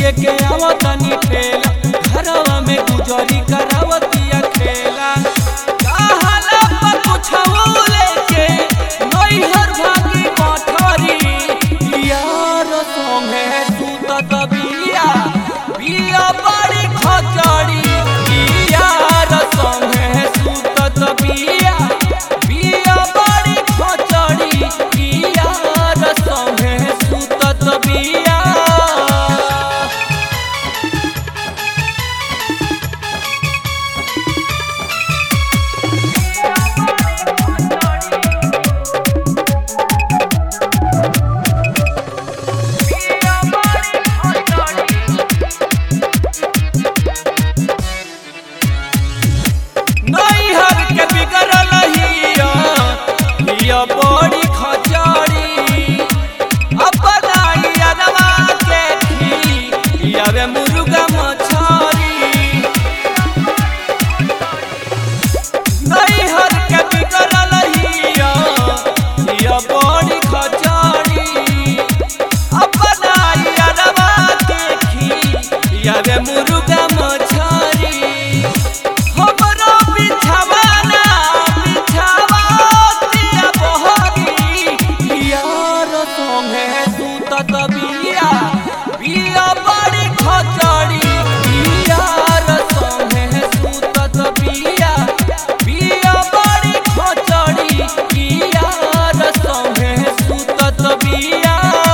लेके आवतनी ठेला घरवा में गुजरी करावतिया खेला कहला पर कुछऊ लेके नैहर भागी पथरी यार संगे सुतत बिया बिया बड़ी खचड़ी यार संगे सुतत बिया बिया बड़ी खचड़ी यार संगे सुतत बिया नैहर के बिगड़ल हिया हिया बड़ी खचड़ी अपना यादवा के खी यावे मुर्गा मछरी नैहर के बिगड़ल हिया हिया बड़ी खचड़ी अपना यादवा के खी यावे मुर्गा मछरी हमरो बिछवाना बिछावतिया बहरी यार संगे सुतत बिया बिया बड़ी खचड़ी यार संगे सुतत बिया बिया बड़ी खचड़ी यार संगे सुतत बिया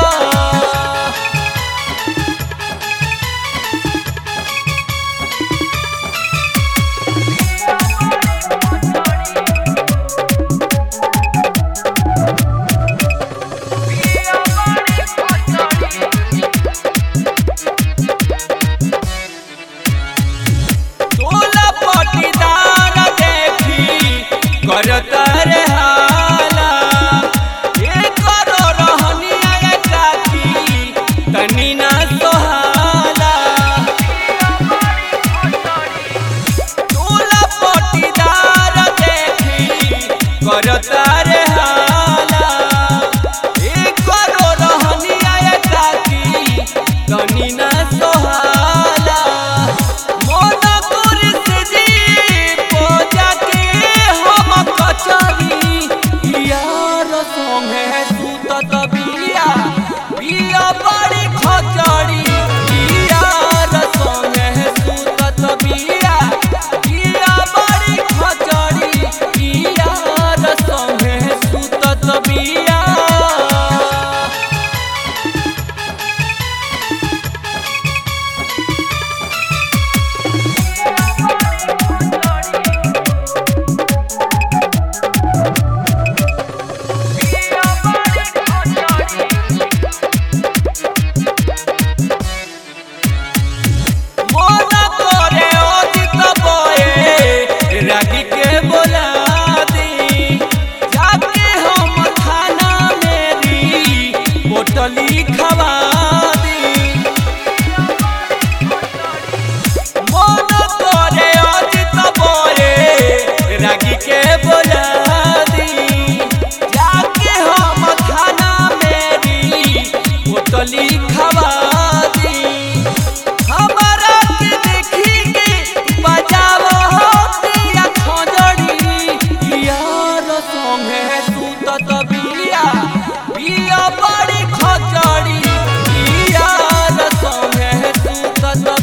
तोला पटीदार देखी करता रे हाला ये करो रहनिया ये काकी तनी ना सोहाला तोला पटीदार देखी करता रे हाला ये करो रहनिया ये काकी तनी ना सोहाला मन कुरिस जी पूजा के हम कचरी यार संगे सुतत बिया बिया बड़ी खचड़ी यार संगे सुतत बिया बिया बड़ी खचड़ी यार संगे सुतत बिया मोना तोरे ओदित बोए रागी के बोला दी जाके हम खाना मेरी पोटली खवा दी मोना तोरे ओदित बोए रागी के बोला दी जाके हम खाना मेरी पोटली खवा दी हमारा के देखी के बजावो दिया खोजड़ी यार संगे सुतत बिया बिया बड़ी खोजड़ी यार संगे सुतत